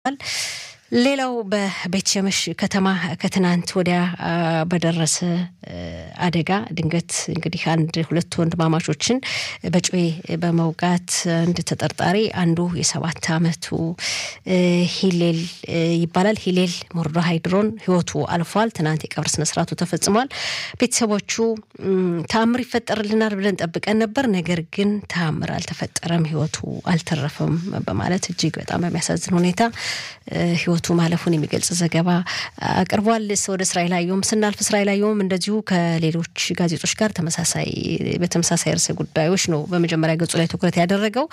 ሌላው በቤት ሸመሽ ከተማ ከትናንት ወዲያ በደረሰ አደጋ ድንገት እንግዲህ አንድ ሁለት ወንድማማቾችን በጩቤ በመውጋት አንድ ተጠርጣሪ አንዱ የሰባት ዓመቱ ሂሌል ይባላል ሂሌል ሞርዶሃይ ድሮን ህይወቱ አልፏል። ትናንት የቀብር ስነስርዓቱ ተፈጽሟል። ቤተሰቦቹ ተአምር ይፈጠርልናል ብለን ጠብቀን ነበር፣ ነገር ግን ተአምር አልተፈጠረም፣ ህይወቱ አልተረፈም በማለት እጅግ በጣም በሚያሳዝን ሁኔታ ህይወቱ ማለፉን የሚገልጽ ዘገባ አቅርቧል። ወደ እስራኤል አየሁም ስናልፍ እስራኤል አየሁም እንደዚሁ ከሌሎች ጋዜጦች ጋር ተመሳሳይ በተመሳሳይ ርዕሰ ጉዳዮች ነው በመጀመሪያ ገጹ ላይ ትኩረት ያደረገው።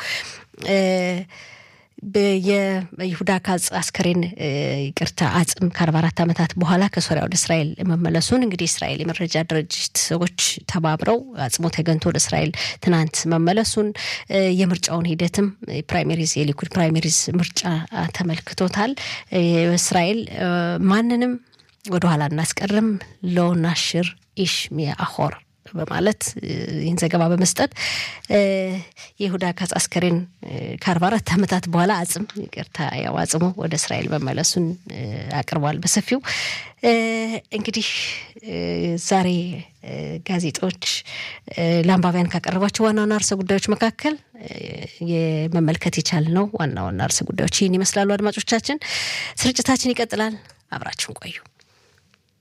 የይሁዳ ካጽ አስከሬን ይቅርታ አጽም ከአርባ አራት ዓመታት በኋላ ከሶሪያ ወደ እስራኤል መመለሱን እንግዲህ እስራኤል የመረጃ ድርጅት ሰዎች ተባብረው አጽሙ ተገንቶ ወደ እስራኤል ትናንት መመለሱን የምርጫውን ሂደትም ፕራይሜሪዝ የሊኩድ ፕራይሜሪዝ ምርጫ ተመልክቶታል። እስራኤል ማንንም ወደኋላ እናስቀርም ሎናሽር ኢሽ ሚያ አሆር በማለት ይህን ዘገባ በመስጠት የይሁዳ ካጽ አስከሬን ከአርባ አራት ዓመታት በኋላ አጽም ይቅርታ ያው አጽሙ ወደ እስራኤል መመለሱን አቅርቧል በሰፊው። እንግዲህ ዛሬ ጋዜጦች ለአንባቢያን ካቀረቧቸው ዋና ዋና ርዕሰ ጉዳዮች መካከል የመመልከት የቻልነው ዋና ዋና ርዕሰ ጉዳዮች ይህን ይመስላሉ። አድማጮቻችን፣ ስርጭታችን ይቀጥላል። አብራችሁን ቆዩ።